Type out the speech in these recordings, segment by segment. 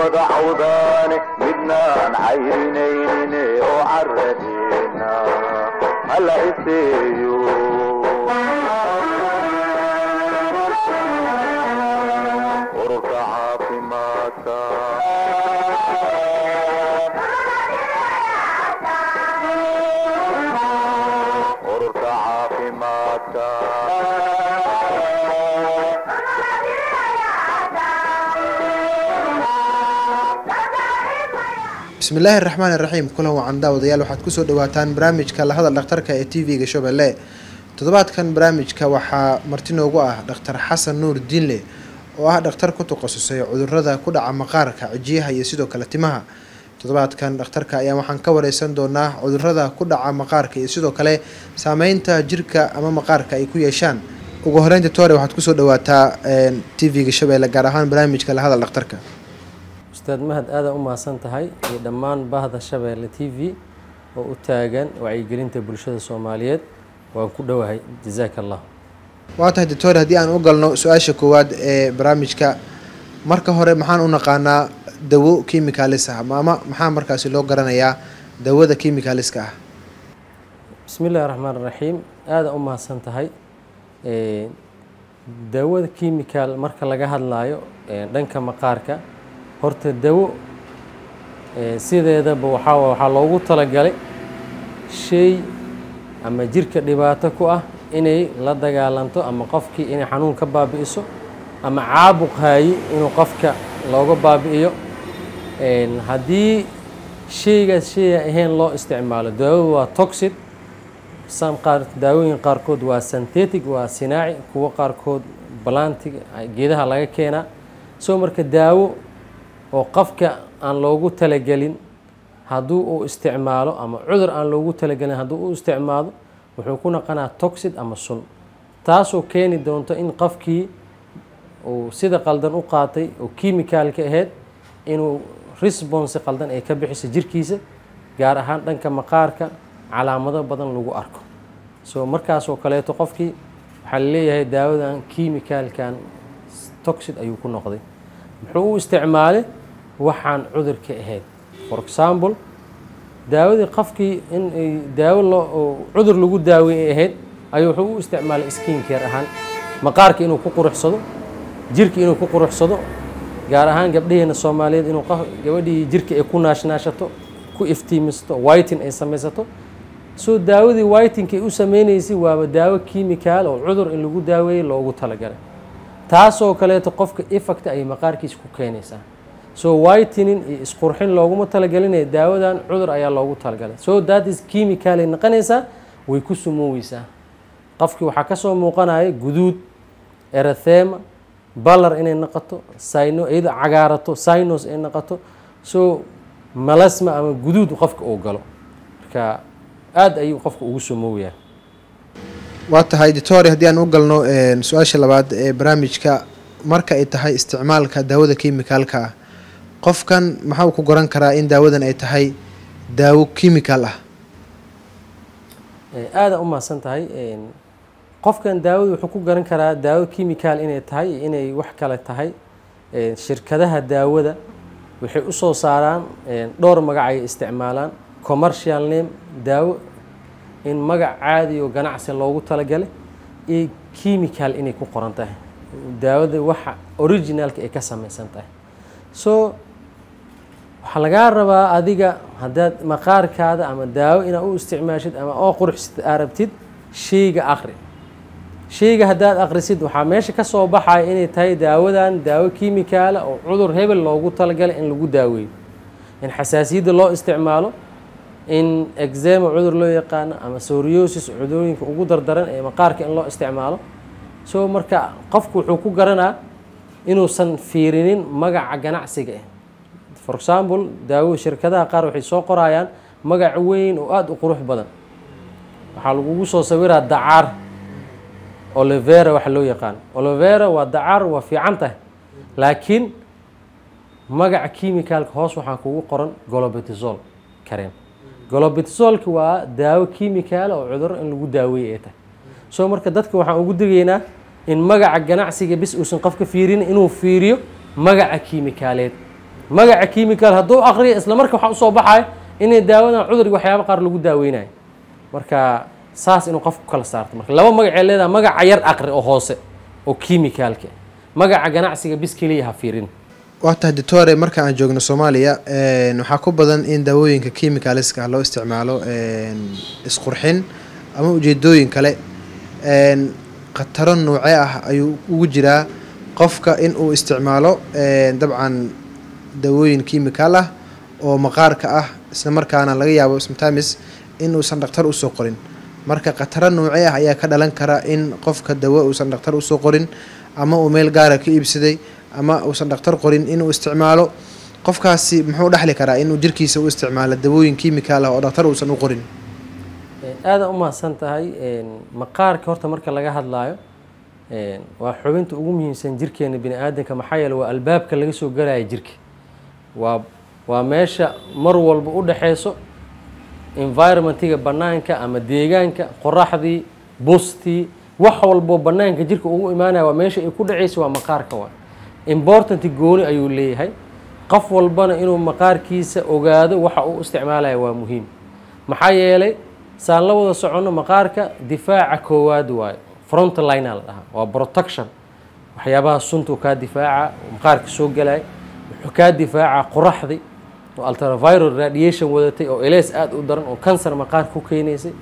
wada cawdaane midnaan cayrinayne oo caradeena hala iseeyo ururka caafimaadka ururka caafimaadka bismillaahi araxmaan iraxiim kulan wacan daawadayaal waxaad kusoo dhawaataan barnaamijka lahadal dhakhtarka ee t v-ga shabeelle toddobaadkan barnaamijka waxaa marti noogu ah dhakhtar xasan nuur diinle oo ah dhakhtar ku takhasusay cudurada ku dhaca maqaarka cijiyaha iyo sidoo kale timaha toddobaadkan dhakhtarka ayaa waxaan ka wareysan doonaa cudurada ku dhaca maqaarka iyo sidoo kale saameynta jirka ama maqaarka ay ku yeeshaan ugu horeynta tore waxaad kusoo dhawaataa t v-ga shabeelle gaar ahaan barnaamijka lahadal dhakhtarka ustaad mahad aada u mahadsan tahay iyo dhammaan bahda shabeelle t v oo u taagan wacyigelinta bulshada soomaaliyeed waan ku dhowahay jazaaka allah waa tahay doctor haddii aan u galno su-aasha koowaad ee barnaamijka marka hore maxaan u naqaanaa dawo chemicalis ah ama maxaa markaasi loo garanayaa dawada chemicaliska ah bismi illahi raxmaan raxiim aada u mahadsan tahay daawada chemical marka laga hadlaayo dhanka maqaarka horta dawo sideedaba waxaa waxaa loogu talagalay shay ama jirka dhibaato ku ah inay la dagaalanto ama qofkii inay xanuun ka baabi'iso ama caabuq haayi inuu qofka looga baabi'iyo haddii shaygaas shaya ahayn loo isticmaalo daawadu waa toxid sam qaar daawooyin qaarkood waa synthetic waa sinaaci kuwo qaarkood balantiga geedaha laga keenaa soo marka daawo oo qofka aan loogu talagelin hadduu uu isticmaalo ama cudur aan loogu talagelin hadduu u isticmaalo wuxuu ku naqanaa toxid ama sun taasoo keeni doonto in qofkii uu sida qaldan u qaatay oo chemicalka ahayd inuu response qaldan ay ka bixiso jirkiisa gaar ahaan dhanka maqaarka calaamado badan lagu arko so markaasoo kaleeto qofkii waxaa laleeyahay daawadan chemicalkan toxid ayuu ku noqday muxuu u isticmaalay waxaan cudurka ahayd for example daawadii qofkii in daawo loo cudur lagu daaweeyay ahayd ayuu wuxuu u isticmaalay skin care ahaan maqaarka inuu ku quruxsado jirka inuu ku quruxsado gaar ahaan gabdhaheena soomaaliyeed inuu gabadhii jirka ay ku naashnaashato ku iftiimisto whiting ay samaysato soo daawadii whitingka ay u sameynaysay waaba daawo chemical oo cudur in lagu daaweeyey loogu talagalay taasoo kaleeto qofka effect ay maqaarkiisa ku keenaysaa so whitening iyo isqurxin looguma talagelinaya daawadan cudur ayaa loogu talagalay so that is chemical ay naqanaysaa way ku sumooweysaa qofkii waxaa kasoo muuqanaya guduud erathema balar inay naqato sino iyadoo cagaarato sinos ay naqato so malasma ama guduud qofka uu galo marka aada ayuu qofka ugu sumoowayaa waa tahay doctor haddii aan u galno su-aasha labaad ee barnaamijka marka ay tahay isticmaalka daawada chemicalka ah qofkan maxau ku goran karaa in daawadan ay tahay daawo chemical ah aada u mahadsan tahay qofkan daawada wuxuu ku garan karaa daawo chemical inay tahay inay wax kale tahay shirkadaha daawada waxay u soo saaraan dhowr magac ay isticmaalaan commercial name daawo in magac caadi oo ganacsi loogu talagalay iyo chemical inay ku qoran tahay daawada waxa originalka ay ka samaysan tahay so waxaa lagaa rabaa adiga haddaad maqaarkaada ama daawo inaad u isticmaashid ama oo quruxsid aa rabtid shayga aqri shayga haddaad aqrisid waxaa meesha ka soo baxaya inay tahay daawadan daawo chemicaala oo cudur hebel loogu talagalay in lagu daaweeyo in xasaasiyadda loo isticmaalo in exema cudur loo yaqaano ama soriosis cudurooyinka ugu dardaran ee maqaarka in loo isticmaalo so marka qofku wuxuu ku garanaa inuusan fiirinin magaca ganacsiga ah for example daawo shirkadaha qaar waxay soo qorayaan magac weyn oo aada u qurux badan waxaa lagugu soo sawiraa dacaar olivera waxa loo yaqaano olivera waa dacaar waa fiican tahay laakiin magaca chemicalka hoos waxaa kugu qoran golobetizol kareen golobetizolka waa daawo chemical oo cuduro in lagu daaweeye ay tahay so marka dadka waxaan ugu digaynaa in magaca ganacsiga bis uusan qofka fiirin inuu fiiriyo magaca chemicaaleed magaca chemical hadduu akriyo isla marka waxaa usoo baxaya inay daawadan cudurga waxyaaba qaar lagu daaweynayo marka saas inuu qofku kala saarto marka laba magacee leedaha magaca yar aqri oo hoose oo chemicalka magaca ganacsiga bis keliya ha fiirin waa tahay doctore marka aan joogno soomaaliya waxaa ku badan in daawooyinka chemicalska loo isticmaalo isqurxin ama ujeedooyin kale khataro noocee ah ayuu ugu jiraa qofka in uu isticmaalo dabcan daawooyin chemical ah oo maqaarka ah isla markaana laga yaabo sometimes in uusan dhaktar usoo qorin marka khataro noocee ah ayaa ka dhalan kara in qofka dawo uusan dhaktar usoo qorin ama uu meel gaara ka iibsaday ama uusan dhaktar qorin inuu isticmaalo qofkaasi muxuu dhexli karaa inuu jirkiisa u isticmaalo dawooyin chemical ah oo dhaktar uusan u qorin aada u mahadsan tahay maqaarka horta marka laga hadlaayo waa xubinta ugu muhiimsan jirkeena bini aadanka maxaa yeele waa albaabka laga soo galaya jirka waa waa meesha mar walba u dhexeyso environmentiga bannaanka ama deegaanka qoraxdii bustii wax walboo bannaanka jirka ugu imaanaya waa meesha ay ku dhaceysa waa maqaarka waa important gooni ayuu leeyahay qof walbana inuu maqaarkiisa ogaado waxa uu isticmaalaya waa muhiim maxaa yeelay saan la wada soconno maqaarka difaaca koowaad waayo frontlinea la dhahaa waa protection waxyaabaha suntuu kaa difaaca maqaarka soo galaya wuxuu kaa difaaca qoraxdii oo ultraviral radiation wadatay oo elees aada u daran oo cancer maqaarka ku keenaysay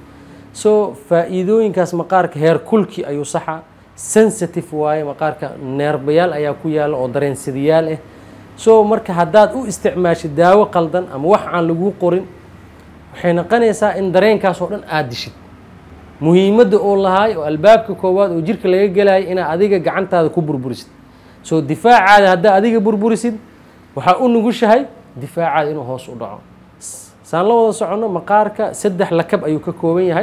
so faa-iidooyinkaas maqaarka heer kulki ayuu saxaa sensitive waaye maqaarka neerbayaal ayaa ku yaalla oo dareensadayaal ah so marka haddaad u isticmaashid daawo qaldan ama wax aan laguu qorin waxay noqonaysaa in dareenkaas oo dhan aada dishid muhiimadda oo lahaay oo albaabka koowaad oo jirka laga gelaya inaad adiga gacantaada ku burburisid soo difaacaada haddaa adiga burburisid waxaa u nugushahay difaacaada inuu hoos u dhaco saan la wada soconno maqaarka saddex lakab ayuu ka kooban yahay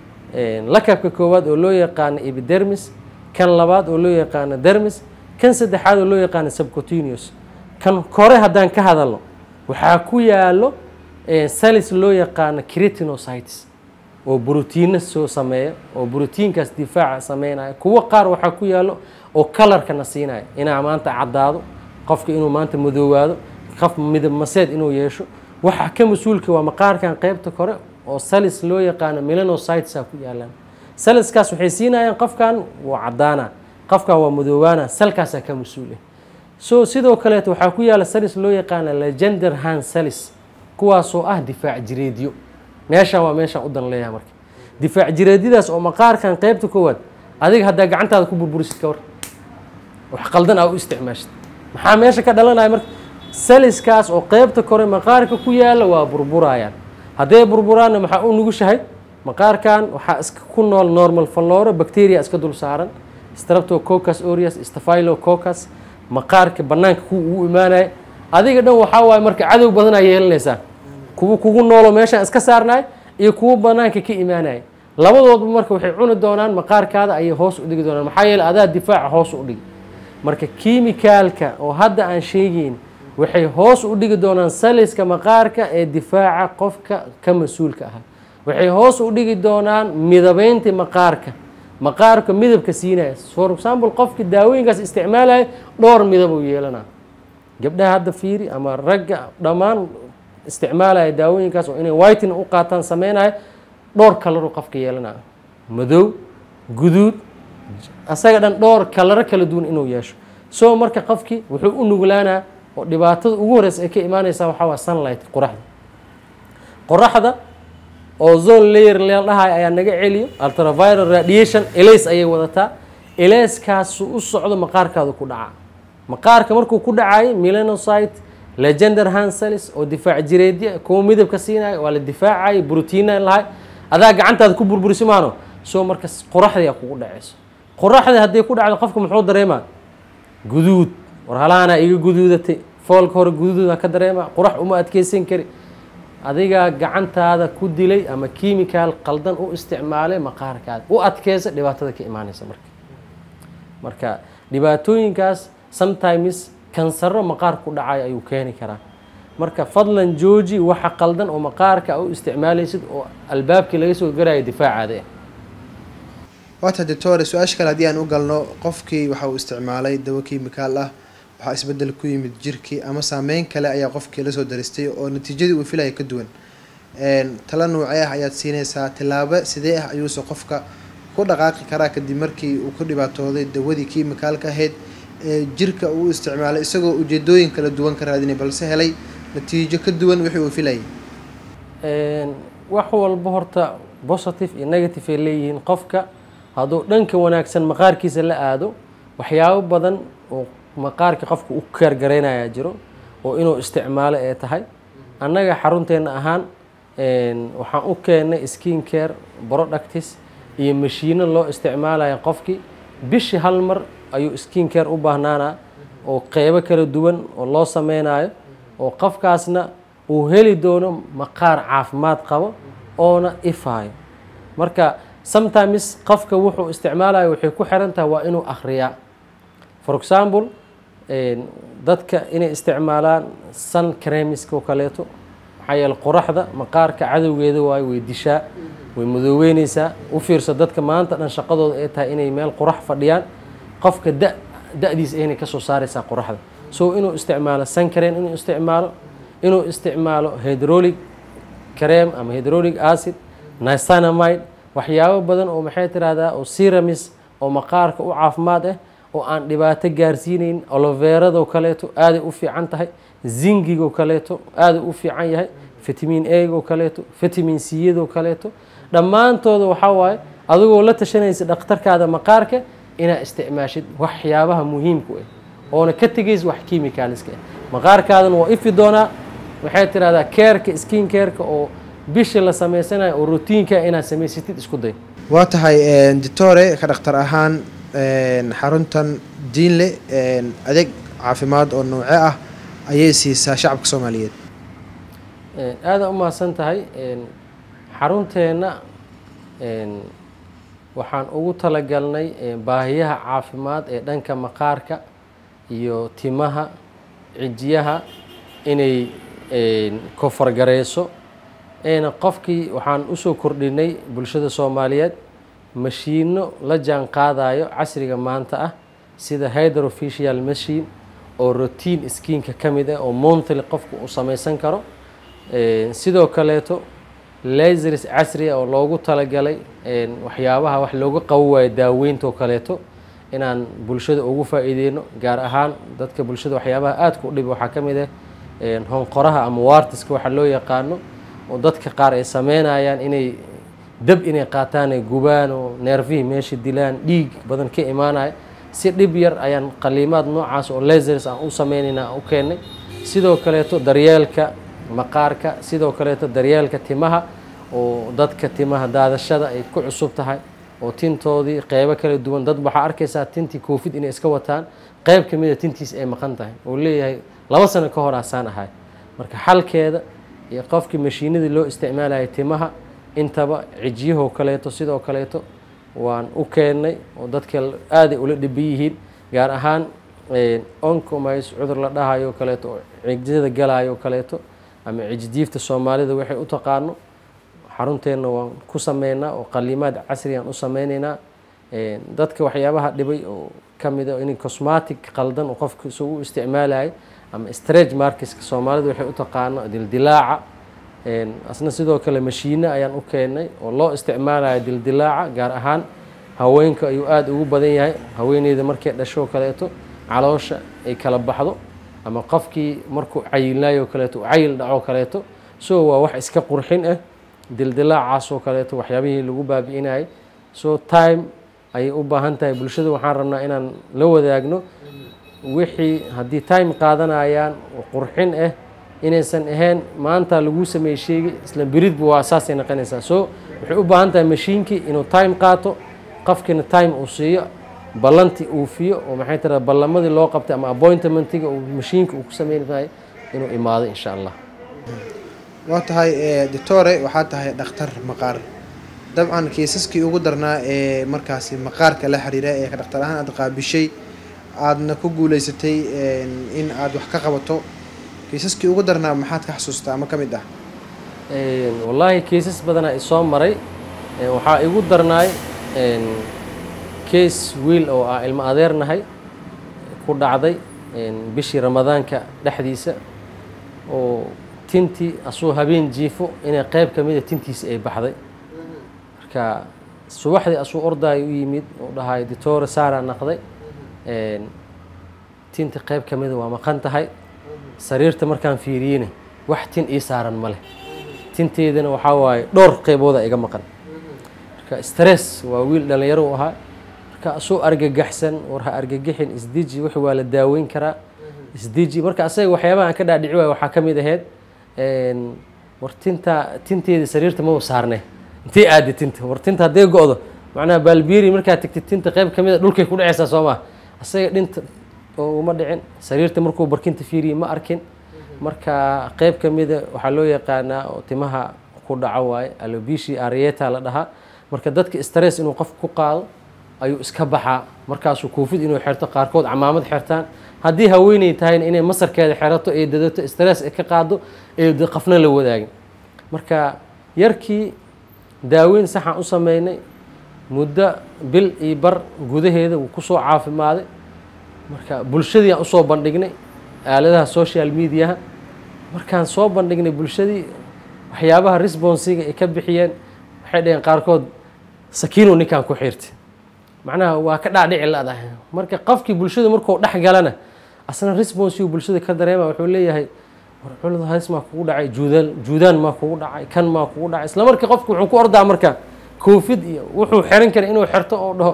lakabka koowaad oo loo yaqaano epidermis kan labaad oo loo yaqaano dermis kan saddexaad oo loo yaqaano subcutaneous kan kore haddaan ka hadalno waxaa ku yaalo salis loo yaqaano cretinocytes oo brotiino soo sameeya oo brotiinkaas difaaca sameynaya kuwo qaar waxaa ku yaalo oo kalarkana siinaya inaa maanta caddaado qofka inuu maanta madoowaado qof midab maseed inuu yeesho waxaa ka mas-uulka waa maqaarkan qeybta kore oo salis loo yaqaano melanocytesa ku yaalaan saliskaas waxay siinayaan qofkan waa caddaana qofkan waa madoowaana salkaasaa ka mas-uul ah so sidoo kaleeto waxaa ku yaala salis loo yaqaana legender han salis kuwaasoo ah difaac jireedyo meeshaan waa meeshaan u dan leeyahay marka difaac jireedyadaas oo maqaarkan qeybta koowaad adiga haddaa gacantaada ku burburisid ka war wax qaldan aa u isticmaashid maxaa meesha ka dhalanaya marka saliskaas oo qeybta kore maqaarka ku yaala waa burburayaan hadday burburaanna maxaa u nugushahay maqaarkan waxaa iska ku nool normal falloro bacteria iska dul saaran streptococcus aureus staphylococcus maqaarka bannaanka kuwa ugu imaanaya adiga dhan waxaa waaye marka cadow badan aa yeelanaysaa kuwa kugu noolo meeshaan iska saarnaay iyo kuwa banaanka ka imaanaya labadoodba marka waxay cuni doonaan maqaarkaada ayay hoos u dhigi doonaan maxaa yeele adaa difaaca hoos u dhigi marka kimikaalka oo hadda aan sheegeyn waxay hoos u dhigi doonaan saliska maqaarka ee difaaca qofka ka mas-uulka ahaa waxay hoos u dhigi doonaan midabeynta maqaarka maqaarka midabka siinaya for example qofki daawooyinkaas isticmaalaya dhowr midab uu yeelanaa gabdhaha hadda fiiri ama ragga dhammaan isticmaalaya daawooyinkaas oo inay whitin u qaataan sameynaya dhowr kalaru qofka yeelanaya madow guduud asaga dhan dhowr kalaro kala duwan inuu yeesho so marka qofkii wuxuu u nuglaanaa oo dhibaatada ugu horeysa ay ka imaaneysaa waxaa waa sunlight qoraxda qoraxda oo zone layer leel dhahay ayaa naga celiyo ultraviral radiation elays ayay wadataa elayskaasu u socdo maqaarkaadu ku dhaca maqaarka markuu ku dhacayo melanocyte legender hansalis oo difaac jireedya kuwa midabka siinayo waa la difaacayo brotiina lahay adaa gacantaada ku burburisi maano soo marka qoraxdiyaa kugu dhaceyso qoraxda hadday ku dhacdo qofka muxuu dareemaa guduud war halaanaa iga guduudatay foolka hore guduuda ka dareema qorax uma adkeysan kari adigaa gacantaada ku dilay ama kimikaal qaldan u isticmaalay maqaarkaada u adkeysa dhibaatada ka imaaneysa marka marka dhibaatooyinkaas sometimes kansaro maqaar ku dhacay ayuu keeni karaa marka fadlan jooji waxa qaldan oo maqaarka u isticmaalaysid oo albaabkii laga soo garayo difaacaada ah waata doctore su-aasha kale haddii aan u galno qofkii waxa uu isticmaalay dawo kimikaal ah waxaa isbedel ku yimid jirkii ama saameyn kale ayaa qofkii lasoo daristay oo natiijadii uu filaya ka duwan tala noocee ah ayaad siinaysaa tilaabo sidee ah ayuuse qofka ku dhaqaaqi karaa kadib markii uu ku dhibaatooday dawadii kiimikaalka ahayd ee jirka uu isticmaalay isagoo ujeedooyin kala duwan ka raadinay balse helay natiijo ka duwan wixii uu filayay wax walba horta positive iyo negative ay leeyihiin qofka hadduu dhanka wanaagsan maqaarkiisa la aado waxyaabo badan oo maqaarka qofka u kaargaraynayaa jiro oo inuu isticmaalo ee tahay annaga xarunteena ahaan waxaan u keennay skin care productis iyo mashiino loo isticmaalaya qofkii bishii hal mar ayuu skin care u baahnaanaa oo qeybo kala duwan oo loo sameynayo oo qofkaasna uu heli doono maqaar caafimaad qabo oona ifaayo marka sometimes qofka wuxuu isticmaalayo waxay ku xiran tahay waa inuu akhriyaa for example dadka inay isticmaalaan sun cremiska oo kaleeto maxaa yeele qoraxda maqaarka cadowgeeda waayo way dishaa way madooweyneysaa u fiirso dadka maanta dhan shaqadooda ay tahay inay meel qorax fadhiyaan qofka da da-diisa aynay kasoo saareysaa qoraxda so inuu isticmaalo suncrem inuu isticmaalo inuu isticmaalo hydrolic crem ama hydrolic acid nisanamide waxyaabo badan oo maxay tirahdaa oo seramis oo maqaarka u caafimaad ah oo aan dhibaato gaarsiineyn oloveradoo kaleeto aaday u fiican tahay zingigoo kaleeto aaday u fiican yahay vitamin agoo kaleeto vitamin cyadoo kaleeto dhammaantooda waxaa waaye adigoo la tashanaysa dhakhtarkaada maqaarka inaad isticmaashid waxyaabaha muhiimku ah oona ka tegaysa wax kimicalska ah maqaarkaadana waa ifi doonaa waxay tirahdaa keerka skin keerka oo bishii la sameysanayo oo routiinka inaad samaysatid isku day waa tahay ditore ka dhakhtar ahaan xaruntan diinle adeeg caafimaad oo nouce ah ayay siisaa shacabka soomaaliyeed aada u mahadsan tahay xarunteenna waxaan ugu talagalnay baahiyaha caafimaad ee dhanka maqaarka iyo timaha cijiyaha inay kofargareyso eena qofkii waxaan usoo kordhinay bulshada soomaaliyeed mashiino la jaan qaadayo casriga maanta ah sida hydroficial machine oo routine skiinka ka mid ah oo monthly qofku uu samaysan karo sidoo kaleeto laseris casriga oo loogu talagalay waxyaabaha wax looga qabo waayo daaweyntaoo kaleeto inaan bulshada ugu faa-iideyno gaar ahaan dadka bulshada waxyaabaha aadka u dhib waxaa ka mid ah honqoraha ama wartiska waxa loo yaqaano oo dadka qaar ay sameynayaan inay dab inay qaataan ay gubaan oo neerfihii meesha dilaan dhiig badan ka imaanaya si dhib yar ayaan qaliimaad noocaas oo laseris aan u sameynayna aan u keennay sidoo kaleeto daryeelka maqaarka sidoo kaleeto daryeelka timaha oo dadka timaha daadashada ay ku cusub tahay oo tintoodii qeybo kala duwan dad waxaa arkaysaa tintii covid inay iska wataan qeyb ka mida tintiis ay maqan tahay oo leeyahay laba sano ka hor asaan ahay marka xalkeeda iyo qofkii mashiinadii loo isticmaalaya timaha intaba cijyahoo kaleeto sidoo kaleeto waan u keennay oo dadka aaday ula dhiban yihiin gaar ahaan oncomis cudur la dhahayo kaleeto oo cijyada galayo kaleeto ama cijdiifta soomaalida waxay u taqaano xarunteenna waan ku sameynaa oo qaliimaad casrigaan u sameyneynaa dadka waxyaabaha dhibay oo ka mid a in cosmatic qaldan oo qofka isagu u isticmaalayo ama strage markiska soomaalida waxay u taqaano dildilaaca asna sidoo kale mashiine ayaan u keennay oo loo isticmaalayo dildilaaca gaar ahaan haweenka ayuu aada ugu badan yahay haweeneyda markay dhashoo kaleeto caloosha ay kala baxdo ama qofkii markuu cayilnaayoo kaleeto u cayil dhacoo kaleeto so waa wax iska qurxin ah dildilaacaasoo kaleeto waxyaabihii lagu baabi'inayay so time ayay u baahan tahay bulshada waxaan rabnaa inaan la wadaagno wixii haddii time qaadanayaan oo qurxin ah inaysan ahayn maanta lagu sameeyey sheegi isla beridba waa saasay noqonaysaa so waxay u baahan tahay mashiinkii inuu time qaato qofkiina time uu siiyo ballanti uufiyo oo maxay tira ballamadii loo qabtay ama appointmentiga uu mashiinka uu ku sameynayo inuu imaado insha allah waa tahay doctore waxaa tahay dhakhtar maqaar dabcan kiisaskii ugu darnaa ee markaasi maqaarka la xiriira ee dhakhtar ahaan aada qaabishay aadna ku guuleysatay in aada wax ka qabato kiisaskii ugu darnaa maxaad ka xasuustaa ama ka mid ah wallaahi kiisas badanaa isoo maray waxaa igu darnaay case wiil oo ah ilmo adeernahay ku dhacday bishii ramadaanka dhexdiisa oo tintii asuu habeen jiifo inay qeyb ka mida tintiisi ay baxday marka subaxdii asuu ordaayo u yimid oo dhahay ditore saara naqday tinta qeyb ka mida waa maqan tahay sariirta markaan fiiriyeyna wax tin ii saaran ma leh tinteedana waxaa waaye dhowr qeybooda iga maqan marka stress waa wiil dhalinyaro u ahaa marka asuu argagaxsan war ha argagixin isdeji wix waa la daaweyn karaa isdeji marka asaga waxyaabaha aan ka dhaadhici waayo waxaa ka mid ahayd war tinta tinteeda sariirta ma u saarne intay aadi tinta war tinta hadday go-do macnaha baalbiiri markaad tagtid tinta qeyb ka mid a dhulkay ku dhacaysaa soo maa asaga dhinta oo uma dhicin sariirta markuu barkinta fiiriyey ma arkin marka qeyb ka mida waxaa loo yaqaanaa oo timaha ku dhaco waaye alobishi arieta la dhahaa marka dadka stress inuu qof ku qaado ayuu iska baxaa markaasuu koofid inuu xerto qaarkood camaamad xertaan haddii haweeney tahayna inay masarkeeda xerato ay dadato stress ay ka qaado ay qafna la wadaagin marka yarkii daaweyn saxaan u sameynay muddo bil iyo bar gudaheeda wuu kusoo caafimaaday marka bulshadii aan usoo bandhignay aaladaha social mediaha markaan soo bandhignay bulshadii waxyaabaha responsiga ay ka bixiyeen waxay dhaheen qaarkood sakiino ninkaan ku xirtay macnaha waa ka dhaadhici la-dahay marka qofkii bulshada markuu dhex galana asna responsigu bulshada ka dareema wuxuu leeyahay war culud halis maa kugu dhacay juudaan juudaan maa kugu dhacay kan maa kugu dhacay isla markii qofku wuxuu ku ordaa marka koofid iyo wuxuu xiran kara inuu xirto oo dhaho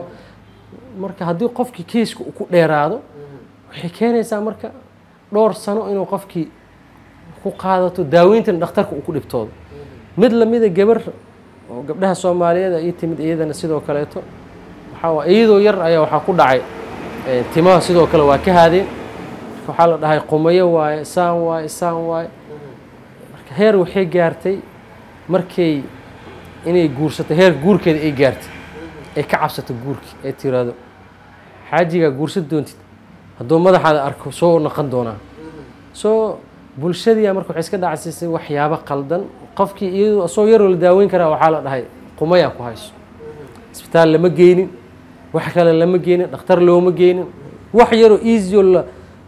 marka haddii qofkii keiska uu ku dheeraado waxay keenaysaa marka dhowr sano inuu qofkii ku qaadato daaweyntan dhakhtarka uu ku dhibtoodo mid lamida gabar oo gabdhaha soomaaliyeed ii timid iyadana sidoo kaleeto waxaa waa iyadoo yar ayaa waxaa ku dhacay timaha sidoo kale waa ka haadeen waxaa la dhahay qumayo waaye saan waaye saan waaye marka heer waxay gaartay markay inay guursato heer guurkeeda ay gaartay ay ka cabsato guurkii ay tiraado xaajigaa guursan doontid hadduu madaxaada arko soo naqon doonaa soo bulshadiia marka waxay iska dhacsiisay waxyaabo qaldan qofkii iyadoo asoo yaroo la daaweyn karaa waxaa la dhahay qumayaa ku hayso isbitaal lama geynin wax kale lama geynin dhakhtar looma geynin wax yaroo easyo la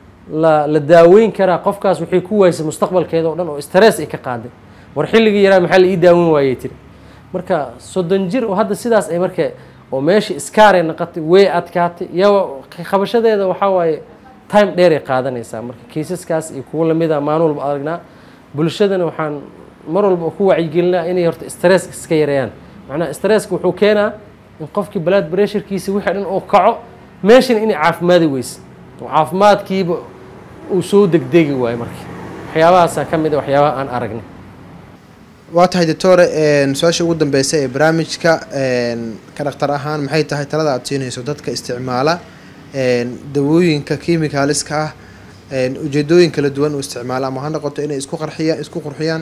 la la daaweyn karaa qofkaas waxay ku waysay mustaqbalkeeda o dhan oo stress ay ka qaaday war xilligii yaraa maxaa la ii daaweyn waayey tiri marka soddon jir oo hadda sidaas ay marka oo meesha iskaaray naqatay way adkaatay yaa qabashadeeda waxaa waaye time dheeray qaadanaysaa marka kaysaskaas iyo kuwo lamida maalin walba aragnaa bulshadana waxaan mar walba ku wacyigelinaa inay horta stress iska yareeyaan macnaha stresska wuxuu keenaa in qofkii blood pressurekiisa wixii dhan uu kaco meeshana inay caafimaadi weyse oo caafimaadkiiba uu soo degdegi waayo marka waxyaabahaasaa ka mid a waxyaabaha aan aragnay waa tahay doctore su-aasha ugu dambeysa ee barnaamijka ka dhaktar ahaan maxay tahay talada aada siinayso dadka isticmaala dawooyinka kimikaaliska ah ujeedooyin kala duwan u isticmaala ama ha noqoto inay isku qarxiyaan isku qurxiyaan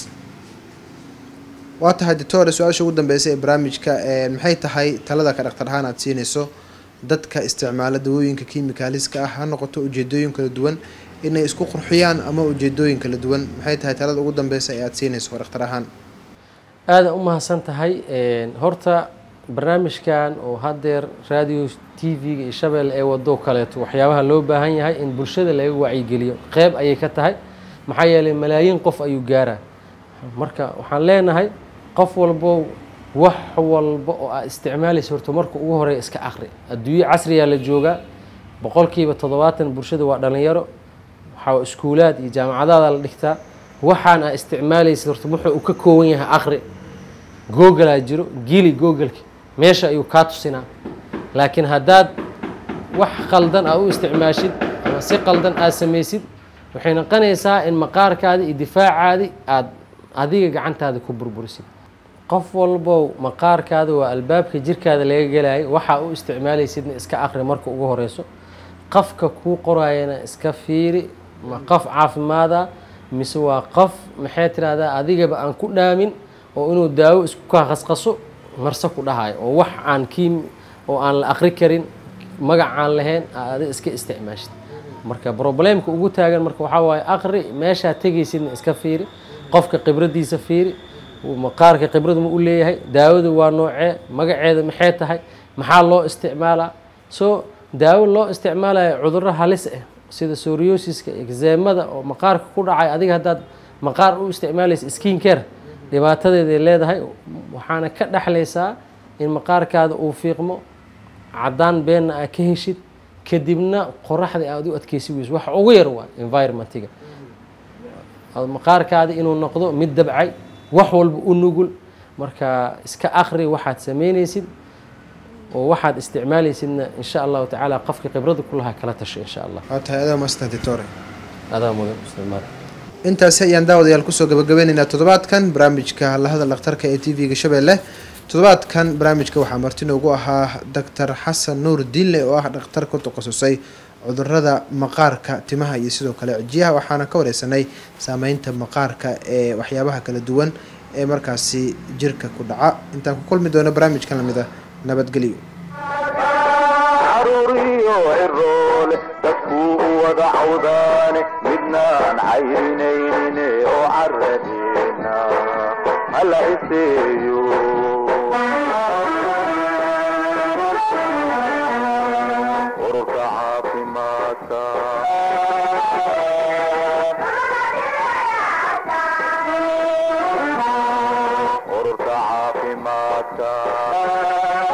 waa tahay doctore su-aasha ugu dambeysa ee barnaamijka maxay tahay talada ka dhaktar ahaan aada siinayso dadka isticmaala dawooyinka kimikaaliska ah ha noqoto ujeedooyin kala duwan inay isku qurxiyaan ama ujeedooyin kala duwan maxay tahay talada ugu dambeysa ee aada siinayso dhakhtar ahaan aada u mahadsan tahay horta barnaamijkan oo haddeer radio t v-ga iyo shabeelle ee wado kaleeto waxyaabaha loo baahan yahay in bulshada laga wacyigeliyo qeyb ayay ka tahay maxaa yeelay malaayiin qof ayuu gaaraa marka waxaan leenahay qof walbo wax walba oo aad isticmaalaysa horta marka ugu horeeya iska akri adduunyo casriyaa la joogaa boqolkiiba toddobaatan bulshada waa dhalinyaro waxaa iskuulaad iyo jaamacadaada la dhigtaa waxaan aa isticmaalaysa horta wuxuu uu ka kooban yahay akri googlaa jiro gili googleka meesha ayuu kaa tusinaa laakiin haddaad wax qaldan aad u isticmaashid ama si qaldan aad samaysid waxay noqonaysaa in maqaarkaadi iyo difaacaadi aad adiga gacantaada ku burburisid qof walbow maqaarkaada waa albaabka jirkaada laga gelayo waxaa u isticmaalaysidna iska akri marka ugu horeyso qofka kuu qoraayana iska fiiri ma qof caafimaada mise waa qof maxay tirahdaa adigaba aan ku dhaamin oo inuu daawo isku kaa qasqaso marse ku dhahayo oo wax aan kiim oo aan la akri karin magac aan lahayn aada iska isticmaashid marka problemka ugu taagan marka waxaa waaye akri meeshaa tegaysidna iska fiiri qofka khibradiisa fiiri maqaarka khibrad ma u leeyahay daawadu waa noocee magaceeda maxay tahay maxaa loo isticmaalaa so daawo loo isticmaalayo cudurro halis ah sida soriosiska exeemada oo maqaarka ku dhacay adiga haddaad maqaar u isticmaalaysa skin care dhibaatadeeday leedahay waxaana ka dhexlaysaa in maqaarkaada uu fiiqmo caddaan beenna aa ka heshid kadibna qoraxda aad u adkeysi weyso wax ugu yar waa environmentiga maqaarkaada inuu noqdo mid dabcay wax walba u nugul marka iska akri waxaad sameynaysid oo waxaad isticmaalaysidna insha allahu tacaala qofka khibrada ku lahaa kala tasho insha allah waa tahay adaa maastan ditore adaa mudan isticmaal intaasi ayaan daawadayaal kusoo gabagabeyneynaa toddobaadkan barnaamijka lahadal dhakhtarka ee t v-ga shabeelle toddobaadkan barnaamijka waxaa marti noogu ahaa doctor xasan nuur diinle oo ah dhakhtar ku takhasusay cudurada maqaarka timaha iyo sidoo kale cijiyaha waxaana ka wareysanay saameynta maqaarka ee waxyaabaha kala duwan ee markaasi jirka ku dhaca intaan ku kulmi doono barnaamijkan lamid a nabadgelyo caruuriyo ciroole dadkuu u wada cawdaane midnaan cayrinayne oo caradeena hala iseeyo ururka caafimaadka ururka caafimaadka